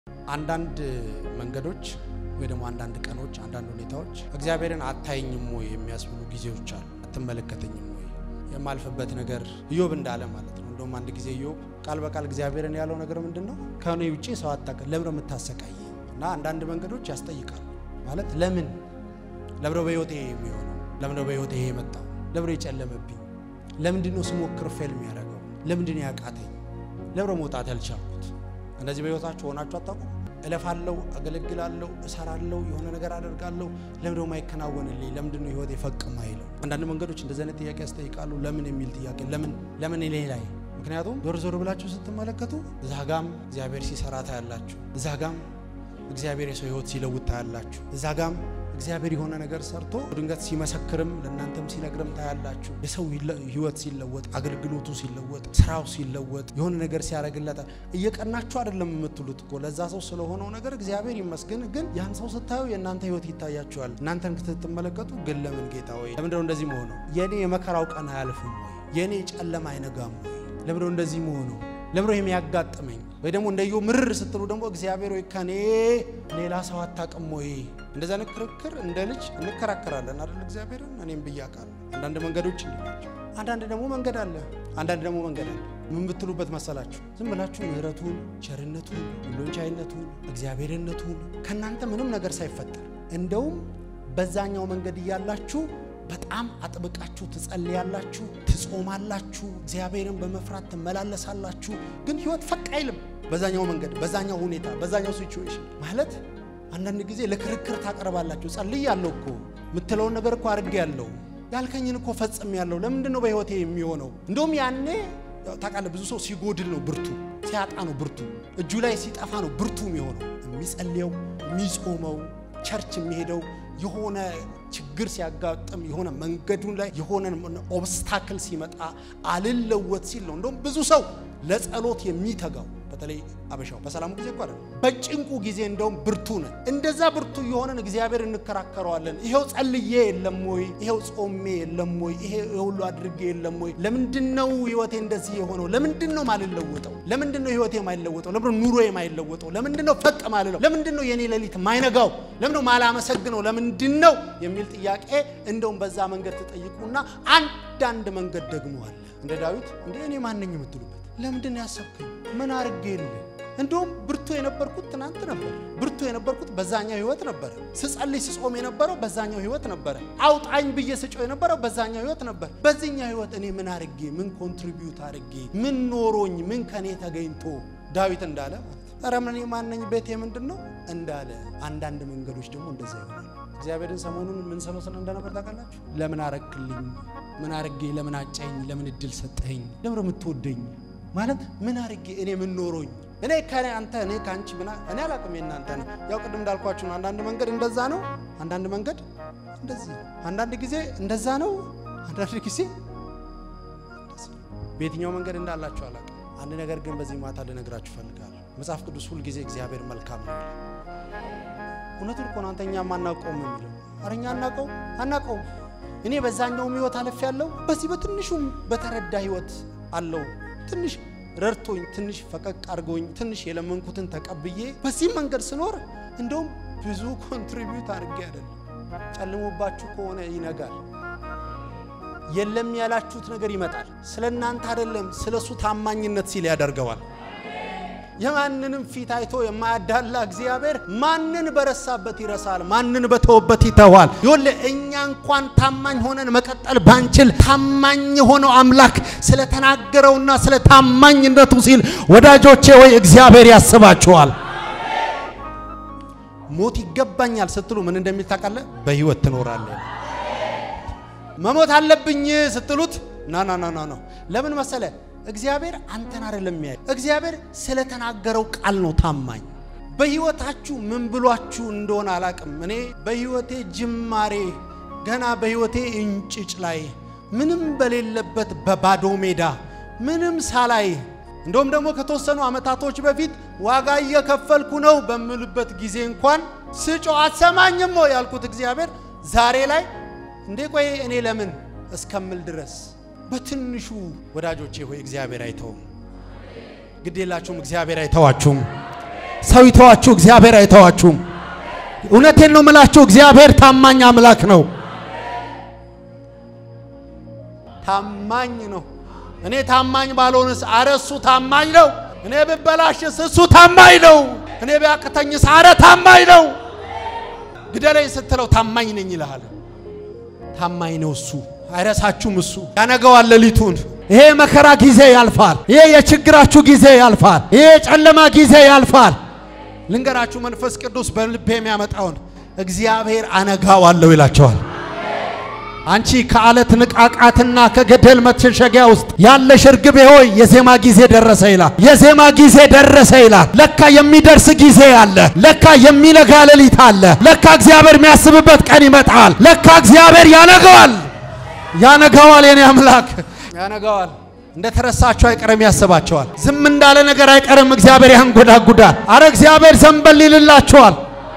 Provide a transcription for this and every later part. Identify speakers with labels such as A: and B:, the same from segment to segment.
A: አንዳንድ መንገዶች ወይ ደግሞ አንዳንድ ቀኖች፣ አንዳንድ ሁኔታዎች እግዚአብሔርን አታይኝም ወይ የሚያስብሉ ጊዜዎች አሉ። አትመለከተኝም ወይ የማልፍበት ነገር ኢዮብ እንዳለ ማለት ነው። እንደውም አንድ ጊዜ ኢዮብ ቃል በቃል እግዚአብሔርን ያለው ነገር ምንድን ነው? ከእኔ ውጭ ሰው አታውቅም፣ ለምን ነው የምታሰቃይ? እና አንዳንድ መንገዶች ያስጠይቃል ማለት ለምን ለምነው በሕይወቴ የሚሆነው? ለምነው በሕይወቴ ይሄ የመጣው? ለምነው የጨለመብኝ? ለምንድን ነው ስሞክር ፌል የሚያደርገው? ለምንድን ነው ያቃተኝ? ለምነው መውጣት ያልቻልኩት? እንደዚህ በሕይወታችሁ ሆናችሁ አታውቁም? እለፋለሁ፣ አገለግላለሁ፣ እሰራለሁ፣ የሆነ ነገር አደርጋለሁ። ለምንድነው የማይከናወንልኝ? ለምንድን ነው ሕይወቴ ፈቅ ማይለው? አንዳንድ መንገዶች እንደዚህ አይነት ጥያቄ ያስጠይቃሉ። ለምን የሚል ጥያቄ ለምን ለምን እኔ ላይ ምክንያቱም ዞር ዞር ብላችሁ ስትመለከቱ እዛ ጋም እግዚአብሔር ሲሰራ ታያላችሁ። እዛ ጋም እግዚአብሔር የሰው ሕይወት ሲለውጥ ታያላችሁ። እዛ ጋም እግዚአብሔር የሆነ ነገር ሰርቶ ድንገት ሲመሰክርም ለእናንተም ሲነግርም ታያላችሁ። የሰው ሕይወት ሲለወጥ፣ አገልግሎቱ ሲለወጥ፣ ስራው ሲለወጥ፣ የሆነ ነገር ሲያደርግለት እየቀናችሁ አይደለም የምትሉት እኮ ለዛ ሰው ስለሆነው ነገር እግዚአብሔር ይመስገን። ግን ያን ሰው ስታዩ የእናንተ ሕይወት ይታያችኋል። እናንተን ስትመለከቱ ግን ለምን ጌታ ወይ ለምንድነው እንደዚህ መሆነው? የእኔ የመከራው ቀን አያልፍም ወይ? የእኔ ጨለማ አይነጋም ወይ? ለምንድነው እንደዚህ መሆነው? ለምንድነው የሚያጋጥመኝ? ወይ ደግሞ እንደዮ ምርር ስትሉ ደግሞ እግዚአብሔር ወይ ከኔ ሌላ ሰው አታውቅም ወይ? እንደዛ አይነት ክርክር እንደ ልጅ እንከራከራለን አይደል? እግዚአብሔርን እኔም ብያቃለሁ። አንዳንድ መንገዶች እንዲህ ናቸው። አንዳንድ ደግሞ መንገድ አለ። አንዳንድ ደግሞ መንገድ አለ። ምን ብትሉበት መሰላችሁ? ዝም ብላችሁ ምሕረቱን፣ ቸርነቱን፣ ሁሉን ቻይነቱን፣ እግዚአብሔርነቱን ከእናንተ ምንም ነገር ሳይፈጠር እንደውም በዛኛው መንገድ እያላችሁ በጣም አጥብቃችሁ ትጸልያላችሁ፣ ትጾማላችሁ፣ እግዚአብሔርን በመፍራት ትመላለሳላችሁ። ግን ህይወት ፈቅ አይልም። በዛኛው መንገድ፣ በዛኛው ሁኔታ፣ በዛኛው ሲቹዌሽን ማለት አንዳንድ ጊዜ ለክርክር ታቀርባላችሁ። ጸልይ ያለው እኮ የምትለውን ነገር እኮ አድርጌ ያለው ያልከኝን እኮ ፈጽም ያለው ለምንድን ነው በህይወቴ የሚሆነው? እንደውም ያኔ ታውቃለህ፣ ብዙ ሰው ሲጎድል ነው ብርቱ፣ ሲያጣ ነው ብርቱ፣ እጁ ላይ ሲጠፋ ነው ብርቱ የሚሆነው። የሚጸልየው የሚጾመው ቸርች የሚሄደው የሆነ ችግር ሲያጋጥም የሆነ መንገዱን ላይ የሆነ ኦብስታክል ሲመጣ አልለወጥ ሲል ነው። እንደውም ብዙ ሰው ለጸሎት የሚተጋው በተለይ አበሻው በሰላሙ ጊዜ እኮ አይደለም፣ በጭንቁ ጊዜ እንደውም ብርቱ ነን። እንደዛ ብርቱ የሆነን እግዚአብሔር እንከራከረዋለን። ይሄው ጸልዬ የለም ወይ? ይሄው ጾሜ የለም ወይ? ይሄ ሁሉ አድርጌ የለም ወይ? ለምንድን ነው ህይወቴ እንደዚህ የሆነው? ለምንድን ነው ማልለወጠው? ለምንድን ነው ህይወቴ ማይለወጠው? ለምንድን ነው ኑሮ የማይለወጠው? ለምንድን ነው ፈቅ ማልለው? ለምንድን ነው የኔ ሌሊት ማይነጋው? ለምንድን ነው ማላመሰግነው? ለምንድን ነው የሚል ጥያቄ እንደውም በዛ መንገድ ትጠይቁና አንዳንድ መንገድ ደግሞ አለ እንደ ዳዊት እንደ እኔ ማነኝ የምትሉበት ለምንድን ነው ያሰብከኝ? ምን አድርጌልህ? እንደውም ብርቱ የነበርኩት ትናንት ነበር። ብርቱ የነበርኩት በዛኛው ህይወት ነበረ። ስጸልይ ስጾም የነበረው በዛኛው ህይወት ነበረ። አውጣኝ ብዬ ስጮህ የነበረው በዛኛው ህይወት ነበር። በዚህኛው ህይወት እኔ ምን አድርጌ፣ ምን ኮንትሪቢዩት አድርጌ፣ ምን ኖሮኝ፣ ምን ከኔ ተገኝቶ ዳዊት እንዳለ ኧረ ምን ማነኝ ቤቴ ምንድን ነው እንዳለ። አንዳንድ መንገዶች ደግሞ እንደዛ ይሆናል። እግዚአብሔርን ሰሞኑን ምን ሰለው ስለ እንደነበር ታውቃላችሁ? ለምን አረግክልኝ? ምን አርጌ? ለምን አጨኝ? ለምን እድል ሰጠኝ? ለምን የምትወደኝ ማለት ምን አርጌ? እኔ ምን ኖሮኝ? እኔ ከኔ አንተ እኔ ከአንቺ ምና እኔ አላቅም። የእናንተ ነው ያው ቅድም እንዳልኳችሁ ነው። አንዳንድ መንገድ እንደዛ ነው፣ አንዳንድ መንገድ እንደዚህ ነው። አንዳንድ ጊዜ እንደዛ ነው፣ አንዳንድ ጊዜ በየትኛው መንገድ እንዳላችሁ አላቅም። አንድ ነገር ግን በዚህ ማታ ልነግራችሁ ፈልጋለሁ። መጽሐፍ ቅዱስ ሁል ጊዜ እግዚአብሔር መልካም ነው። እውነቱን እኮ ነው። አንተኛ አናውቀውም የሚለው አረኛ አናውቀው አናውቀውም እኔ በዛኛውም ህይወት አለፍ ያለው በዚህ በትንሹም በተረዳ ህይወት አለው። ትንሽ ረድቶኝ ትንሽ ፈቀቅ አድርጎኝ ትንሽ የለመንኩትን ተቀብዬ በዚህም መንገድ ስኖር እንደውም ብዙ ኮንትሪቢዩት አድርጌ አይደለም። ጨልሞባችሁ ከሆነ ይነጋል። የለም ያላችሁት ነገር ይመጣል። ስለ እናንተ አይደለም ስለ እሱ ታማኝነት ሲል ያደርገዋል። የማንንም ፊት አይቶ የማያዳላ እግዚአብሔር ማንን በረሳበት ይረሳል፣ ማንን በተወበት ይተዋል። ይሁን እኛ እንኳን ታማኝ ሆነን መቀጠል ባንችል ታማኝ የሆነው አምላክ ስለተናገረውና ስለ ታማኝነቱ ሲል ወዳጆቼ ወይ እግዚአብሔር ያስባችኋል። ሞት ይገባኛል ስትሉ ምን እንደሚል ታውቃለህ? በህይወት ትኖራለህ። መሞት አለብኝ ስትሉት ና ና ና ና ለምን መሰለ እግዚአብሔር አንተን አይደለም የሚያይ። እግዚአብሔር ስለተናገረው ቃል ነው ታማኝ። በህይወታችሁ ምን ብሏችሁ እንደሆነ አላቅም። እኔ በህይወቴ ጅማሬ ገና በህይወቴ እንጭጭ ላይ ምንም በሌለበት በባዶ ሜዳ ምንም ሳላይ እንደውም ደግሞ ከተወሰኑ ዓመታቶች በፊት ዋጋ እየከፈልኩ ነው በምልበት ጊዜ እንኳን ስጮ አትሰማኝም ያልኩት እግዚአብሔር ዛሬ ላይ እንዴ ቆይ እኔ ለምን እስከምል ድረስ በትንሹ ወዳጆቼ ሆይ እግዚአብሔር አይተውም። ግድ የላችሁም፣ እግዚአብሔር አይተዋችሁም። ሰው ይተዋችሁ፣ እግዚአብሔር አይተዋችሁም። እውነቴን ነው ምላችሁ፣ እግዚአብሔር ታማኝ አምላክ ነው። ታማኝ ነው። እኔ ታማኝ ባልሆንስ፣ አረ እሱ ታማኝ ነው። እኔ ብበላሽስ፣ እሱ ታማኝ ነው። እኔ ቢያቅተኝስ፣ አረ ታማኝ ነው። ግደለኝ ስትለው ታማኝ ነኝ ይልሃል። ታማኝ ነው እሱ፣ አይረሳችሁም። እሱ ያነገዋል ሌሊቱን። ይሄ የመከራ ጊዜ ያልፋል። ይሄ የችግራችሁ ጊዜ ያልፋል። ይሄ የጨለማ ጊዜ ያልፋል። ልንገራችሁ መንፈስ ቅዱስ በልቤ የሚያመጣውን እግዚአብሔር አነጋዋለሁ ይላቸዋል። አንቺ ከአለት ንቃቃትና ከገደል መሸሸጊያ ውስጥ ያለሽ እርግቤ ሆይ የዜማ ጊዜ ደረሰ ይላል። የዜማ ጊዜ ደረሰ ይላል። ለካ የሚደርስ ጊዜ አለ። ለካ የሚነጋ ሌሊት አለ። ለካ እግዚአብሔር የሚያስብበት ቀን ይመጣል። ለካ እግዚአብሔር ያነገዋል፣ ያነጋዋል። የኔ አምላክ ያነጋዋል። እንደ ተረሳችሁ አይቀርም ያስባቸዋል። ዝም እንዳለ ነገር አይቀርም። እግዚአብሔር ያንጎዳጉዳል። አረ እግዚአብሔር ዘንበል ይልላቸዋል።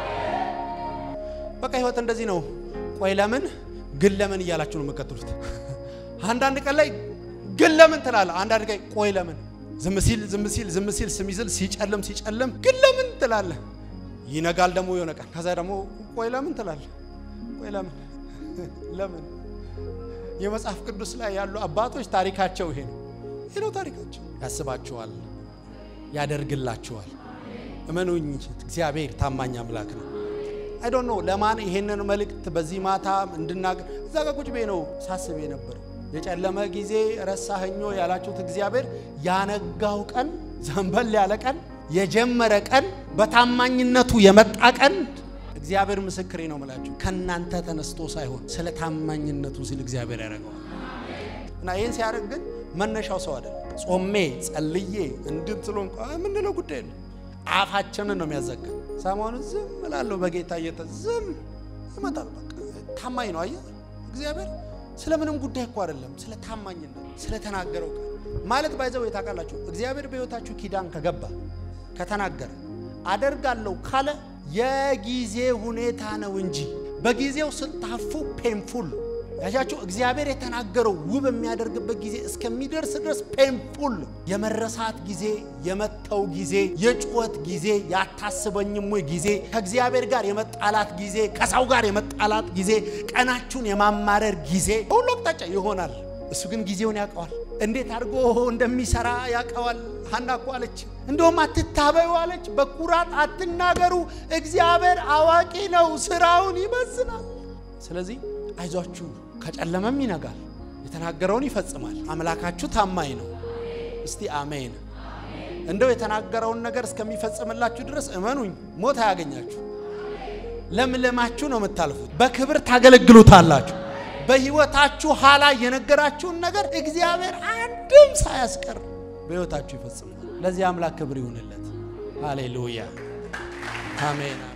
A: በቃ ህይወት እንደዚህ ነው። ቆይ ለምን ግን ለምን እያላችሁ ነው የምትቀጥሉት። አንዳንድ ቀን ላይ ግን ለምን ትላለህ። አንዳንድ ቀን ቆይ ለምን ዝም ሲል ዝም ሲል ዝም ሲል ስም ይዝል ሲጨልም ሲጨልም ግን ለምን ትላለህ። ይነጋል ደግሞ የሆነ ቀን ከዛ ደግሞ ቆይ ለምን ትላለህ። ቆይ ለምን ለምን የመጽሐፍ ቅዱስ ላይ ያሉ አባቶች ታሪካቸው ይሄ ነው። ይሄ ነው ታሪካቸው። ያስባችኋል፣ ያደርግላችኋል። እመኑኝ እግዚአብሔር ታማኝ አምላክ ነው። አይ ዶንት ኖ ለማን ይሄንን መልእክት በዚህ ማታ እንድናገር እዛ ጋር ቁጭ ብዬ ነው ሳስብ የነበረው። የጨለመ ጊዜ ረሳኸኞ ያላችሁት እግዚአብሔር ያነጋው ቀን፣ ዘንበል ያለ ቀን፣ የጀመረ ቀን፣ በታማኝነቱ የመጣ ቀን እግዚአብሔር ምስክሬ ነው የምላችሁ ከእናንተ ተነስቶ ሳይሆን ስለ ታማኝነቱ ሲል እግዚአብሔር ያደርገዋል። እና ይህን ሲያደርግ ግን መነሻው ሰው አይደለም። ጾሜ ጸልዬ እንድትሎ እንኳ የምንለው ጉዳይ ነው። አፋችንን ነው የሚያዘጋን። ሰሞኑን ዝም እላለሁ በጌታ እየተ ዝም ይመጣል። በቃ ታማኝ ነው። አየህ እግዚአብሔር ስለ ምንም ጉዳይ እኮ አይደለም፣ ስለ ታማኝነት ስለተናገረው ቃል ማለት ባይዘው የታውቃላችሁ። እግዚአብሔር በሕይወታችሁ ኪዳን ከገባ ከተናገረ አደርጋለሁ ካለ የጊዜ ሁኔታ ነው እንጂ በጊዜው ስታፉ ፔንፉል ያቻችሁ እግዚአብሔር የተናገረው ውብ የሚያደርግበት ጊዜ እስከሚደርስ ድረስ ፔንፉል የመረሳት ጊዜ፣ የመተው ጊዜ፣ የጩኸት ጊዜ፣ ያታስበኝም ወይ ጊዜ፣ ከእግዚአብሔር ጋር የመጣላት ጊዜ፣ ከሰው ጋር የመጣላት ጊዜ፣ ቀናችሁን የማማረር ጊዜ በሁሉ አቅጣጫ ይሆናል። እሱ ግን ጊዜውን ያውቀዋል። እንዴት አድርጎ እንደሚሰራ ያውቀዋል። ሀና እኮ አለች፣ እንደውም አትታበዩ አለች። በኩራት አትናገሩ፣ እግዚአብሔር አዋቂ ነው፣ ስራውን ይመዝናል። ስለዚህ አይዟችሁ፣ ከጨለመም ይነጋል፣ የተናገረውን ይፈጽማል። አምላካችሁ ታማኝ ነው። እስቲ አሜን። እንደው የተናገረውን ነገር እስከሚፈጽምላችሁ ድረስ እመኑኝ፣ ሞት አያገኛችሁ። ለምለማችሁ ነው የምታልፉት። በክብር ታገለግሉታላችሁ። በህይወታችሁ ኋላ የነገራችሁን ነገር እግዚአብሔር አንድም ሳያስቀር በህይወታችሁ ይፈጽማል። ለዚህ አምላክ ክብር ይሁንለት። ሃሌሉያ አሜን።